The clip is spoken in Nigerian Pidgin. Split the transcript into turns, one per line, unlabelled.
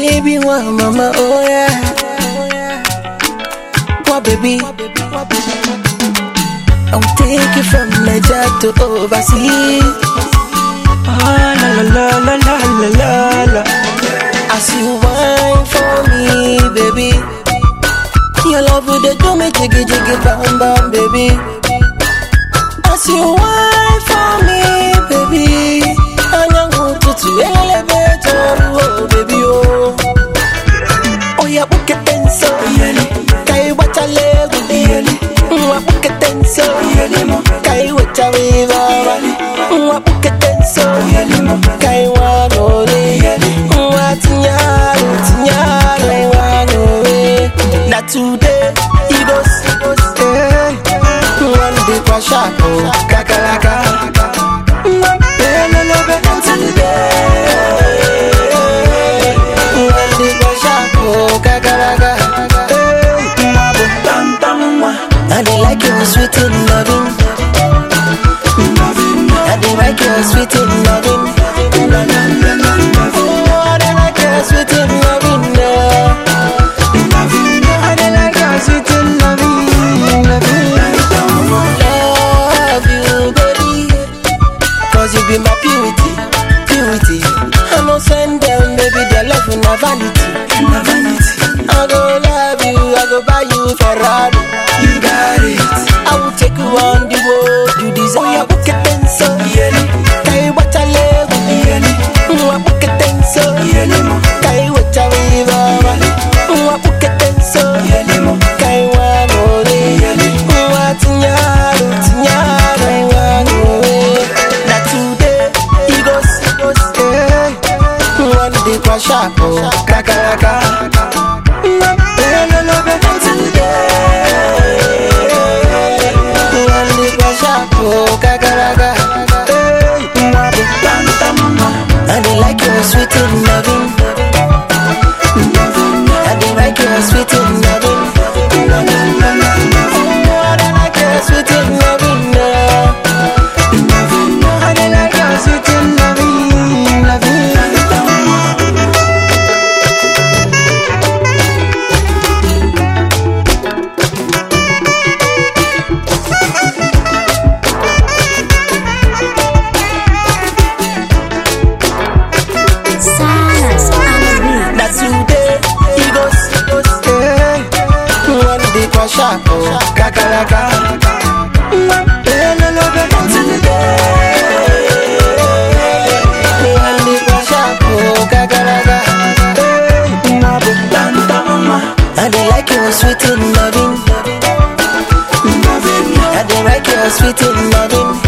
baby, one mama, oh yeah. What baby? I'll take you from Niger to overseas. Ah, la la la la la la la la. As you wine for me, baby. Your love will they do me jiggy jiggy bam bam, baby. As you wine for me, baby. Anyangu tutu elele oh, baby oh. Oh yeah, book it then so. Kai wacha lego. Mwa book it then so. Kai wacha viva. Mwa book it then so. Kai wano re. Mwa tinyaro tinyaro wano re. Na today it goes. eh. One day kwa shako kakalaka. Mwa pelele bele today. One day kwa shako kakalaka. Eh, mabo tam tam mwa. I dey like your sweet and loving. I dey like your sweet and loving. Oh, I dey like your sweet and loving. yeah. I dey like your sweet and loving, loving. Love you, baby. Cause you be my purity, purity. I no send them, baby, their love na vanity, na vanity. I go love you, I go buy you Ferrari. You got it. I will take you on the road you desire. Oh, yeah, book it then so. Kai wacha lego. Mwa book it then so. Kai wacha viva. Mwa book it then so. Kai wanore. Mwa tinyaro, tinyaro wanore. Na today, it goes, it goes, eh. One day kwa shako, kakaraka. Mwa pelele bele today. One day kwa shako, kakaraka. Eh, mwa bu tam tam mwa. I dey like your sweet and loving. I dey like your sweet and loving. Oh, I dey like your sweet and loving. yeah. I dey like your sweet and loving, loving.
Silence on the beat.
na today e go eh. one day kwa shako kakaraka Pelele bele today. One day kwa shako kakaraka Eh, mabo tam tam ma. I dey like your sweet and loving. I dey like your sweet and loving.